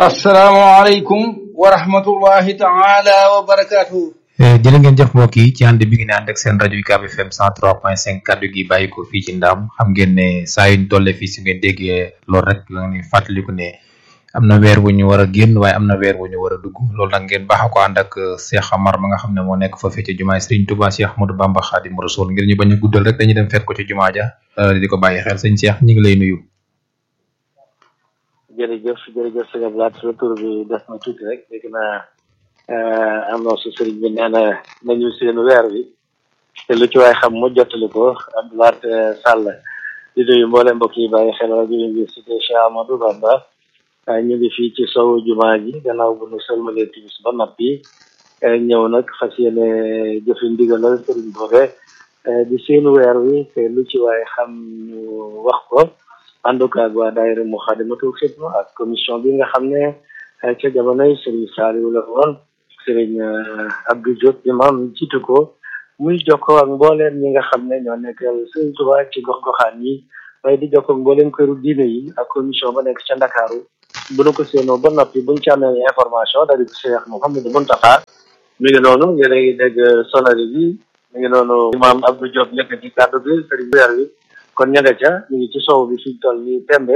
asalaamaaleykum wa rahmatullahi taala wa barakaatuhu jërë ngeen jëf mbokk yi ci ànd bi ngeen ànd ak seen rajo UCAB FM 103.5 kaddu gi bàyyi ko fii ci ndaam xam ngeen ne saa yuñ tolle fii si ngeen déggee loolu rek la ni fàttaliku ne am na weer wu ñu war a génn waaye am na weer wu ñu war a dugg loolu nag ngeen baax ko ànd ak Cheikh Amar ma nga xam ne moo nekk foofee ci jumaay Serigne Touba Cheikh Ahmadou Bamba Khadim Rasoul ngir ñu bañ a guddal rek dañuy dem fekk ko ci jumaa ja di ko bàyyi xel sëñ Cheikh ñu ngi lay nuyu. jërëjëf jërëjëf sëñ Abdoulaye sa tur bi def na tuuti rek dégg naa am na su sëriñ bi nee na nañu seen weer wi te lu ci waay xam mu jottali ko Abdoulaye Sall di nuyu mboolem mbokk yi bàyyi xel rajo université Cheikh Amadou Bamba ñu ngi fii ci sowu jumaa ji gannaaw bu nu sëlmalee timis ba noppi ñëw nag fas yéene jëfi ndigalal sëriñ boobe di seen weer wi te lu ci waay xam ñu wax ko ànd ko ak waa daayira Muxaddamatul Xidma ak commission bi nga xam ne ca jamonoy Serigne Saliou la woon Serigne Abdou Diop imam jiitu ko muy jokkoo ak mbooleem ñi nga xam ne ñoo nekkal Serigne Touba ci gox-goxaan yi waaye di jokkoo ak mbooleem këru diine yi ak commission ba nekk ca Ndakaaru bu nu ko séenoo ba noppi buñ ci amee information daal di ko Cheikh Mouhamadou Mountakha mi ngi noonu yéen a ngi dégg sonari bi mi ngi noonu imam Abdou Diop yëkkati kàddu bi Serigne weer wi kon ña nga ca ñu ngi ci sow bi fi toll nii tembe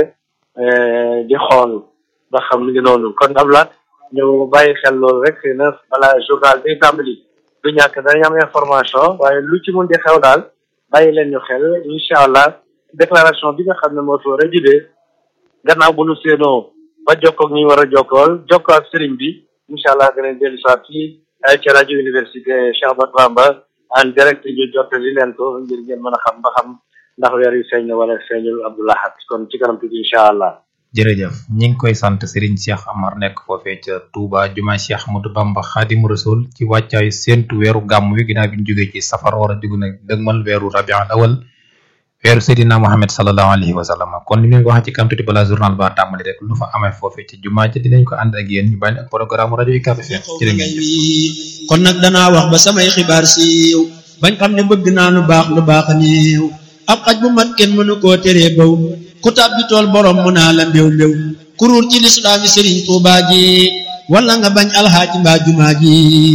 di xool ba xam lu ngi noonu kon ablaat ñu bàyyi xel loolu rek xëy na balaa journal bi tàmbali du ñàkk dañu am information waaye lu ci mun di xew daal bàyyi leen ñu xel incha allah déclaration bi nga xam ne moo fi war a jibee gannaaw bu nu séenoo ba jokkoog ñi war a jokkool jokkoo ak sëriñ bi incha allah danañ dellu soit fii ci rajo université Cheikh Ahmadou Bamba en direct ñu jottali leen ko ngir ngeen mën a xam ba xam ndax weer yu feeñ na wala feeñul Abdoulahat kon ci kanam tuuti incha allah. jërëjëf ñi ngi koy sant Serigne Cheikh Amar nekk foofee ca Touba jumaa Cheikh Ahmadou Bamba Khadim Rasoul ci wàccaayu séentu weeru gàmm wi ginnaaw bi ñu jógee ci safar war a dugg nag dëgmal weeru rabiul awal weeru Seydina Mohamed sallallahu alayhi wa sallam kon ni ñu ko waxee ci kanam tuuti balaa journal ba tàmbali rek lu fa amee foofee ci jumaa ja dinañ ko ànd ak yéen ñu bàyyi ak programme rajo UCAB FM jërë ngeen jëf kon nag danaa wax ba samay xibaar siiw bañ xam ne bëgg naa lu baax lu baax néew ab xaj bu mat kenn mënu koo teree baw ku tàbbi tool borom mu naa la mbéw mbéw kuruur ci lislaami sëriñ tuubaa ji wala nga bañ alxaaji mbaa jumaa ji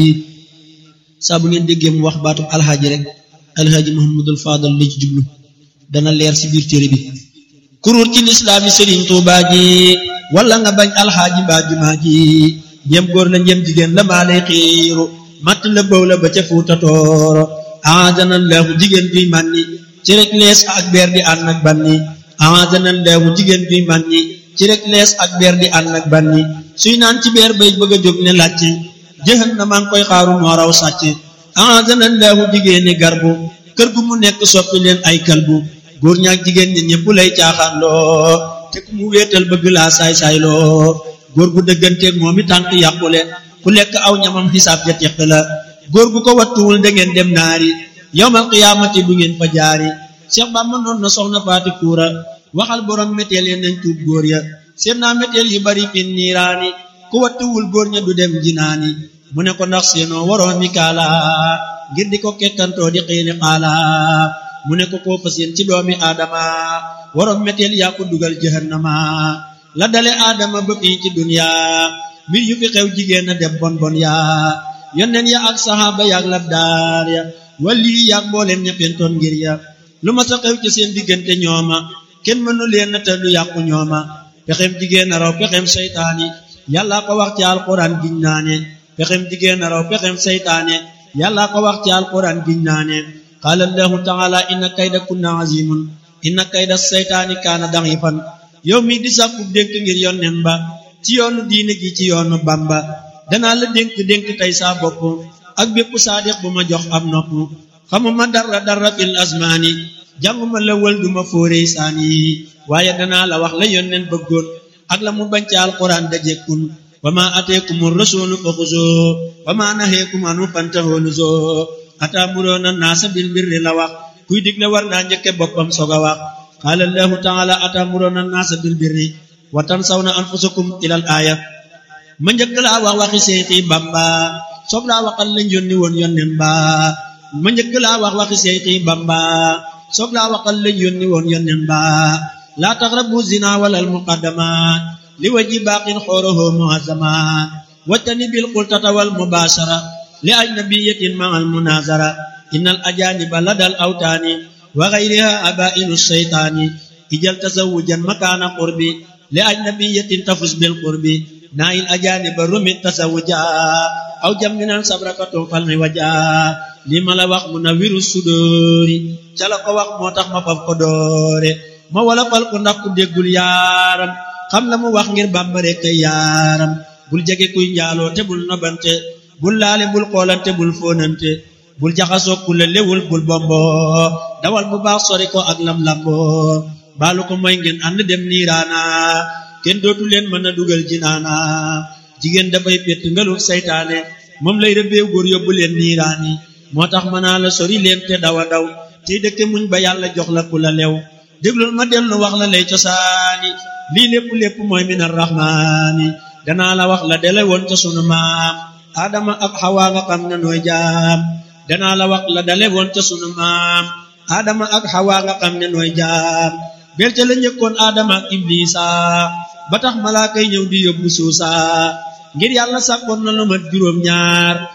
saa bu ngeen déggee mu wax baatub alxaaji rek alxaaji muhammadul faadal la ci jublu dana leer si biir téere bi kuruur ci lislaami sëriñ tuubaa ji wala nga bañ alxaaji mbaa jumaa ji njëm góor la njëm jigéen la maa lay xiiru matt la bëw la ba ca fuuta tooro aadana leexu jigéen bi mànni ci rek lees ak beer di ànd ak banni aadana leexu jigéen bi mànni ci rek lees ak beer di ànd ak banni suy naan ci beer bay bëgg a jóg ne làcc jëxan na maa ngi koy xaaru moo raw sàcc aadana leexu jigéeni garbu kër gu mu nekk soppi leen ay kalbu góor ñaak jigéen ñi ñëpp lay caaxaan loo te ku mu wéetal bëgg laa saay-saay loo góor gu dëgganteeg moom i tànk yàqule ku lekk aw ñamam xisaab ja teq la góor gu ko wattuwul da ngeen dem naari yowmal qiyaamati du ngeen fa jaari Cheikh Bamba noon na soxna faati kuura waxal borom méteel ya nañ tuub góor ya seen naa méteel yu bari fin niiraani ku wattuwul góor ña du dem jinaani mu ne ko ndax seenoo waroo mi kaala ngir di ko kekkantoo di xiini xaala mu ne ko koo fa seen ci doomi aadama waroom méteel yaa ko dugal jahannama la dale aadama ba fii ci dunya mbir yu fi xew jigéen a dem bon bon yaa yonneen ya ak saxaaba yaak labdaar ya walli yaak mbooleem ña pentoon ngir ya lu ma sa xew ci seen diggante ñooma kenn mënu leen te du yàqu ñooma pexem jigéen a raw pexem seytaane yàllaa ko wax ci alquran giñ naane pexem jigéen a raw pexem seytaane yàllaa ko wax ci alquran giñ naane qaala allahu taala inna kayda kunna azimun inna kayda seytaani kaana da'ifan yow mi di sàkku dénk ngir yonneen ba ci yoonu diine ji ci yoonu bamba danaa la dénk dénk tey saa bopp ak bépp saadiq bu ma jox am nopp xamuma dara dara fil asmaani jànguma la wël duma fóorey saani waaye danaa la wax la yonneen bëggoon ak la mu bañ ci alquran dajekkun wa ma ateekumu rasulu fa xuzoo wa ma naheekum anu fantahoo nuzoo ataamuroona naasa bil birri la wax kuy digle war naa njëkke boppam soog a wax qaala allahu taala ataamuroona naasa bil birri wa tansawna anfusakum ilal aaya ma njëkk laa wax waxi seexi bamba soog laa waxal lañ yónni woon yónneen ba ma njëkk laa wax waxi seexi bamba soog laa waxal lañ yónni woon yónneen ba laa taqrabu zina wala al muqaddamat li waji baaqin xooroho muazama wattani bil qultata wal mubashara li ajnabiyatin ma al munazara innal ajaniba ladal awtaani wa ghayriha abainu shaytaani ijal tazawujan makaana qurbi li ajnabiyatin tafus bil qurbi naayil ajaniba rumit tazawuja aw jamminan sabrakatun fal mi waja li ma la wax mu na wiru sudóori ca la ko wax moo tax ma faf ko doore ma wala fal ko ndax ku déggul yaaram xam la mu wax ngir bàmbare kay yaaram bul jege kuy njaaloo te bul nobante bul laale bul xoolante bul fóonante bul jaxasoo ku la lewul bul bombo dawal bu baax sori ko ak lam lamboo baalu ko mooy ngeen ànd dem niiraana kenn dootu leen mën a dugal jinaana jigéen dafay pett ngalu saytaane moom lay rëbbeew góor yóbbu leen niiraani moo tax mën naa la sori leen te dawa daw tey dëkke muñ ba yàlla jox la ku la lew déglul ma dellu wax la lay cosaani lii lépp lépp mooy min arrahmaani danaa la wax la dele woon ca sunu maam aadama ak xawaa nga xam ne nooy jaam danaa la wax la dale woon ca sunu maam aadama ak xawaa nga xam ne nooy jaam bel ca la njëkkoon aadama ak iblisa ba tax malaaka yi ñëw di yóbbu suusa ngir yàlla sàkkoon na lu mat juróom ñaar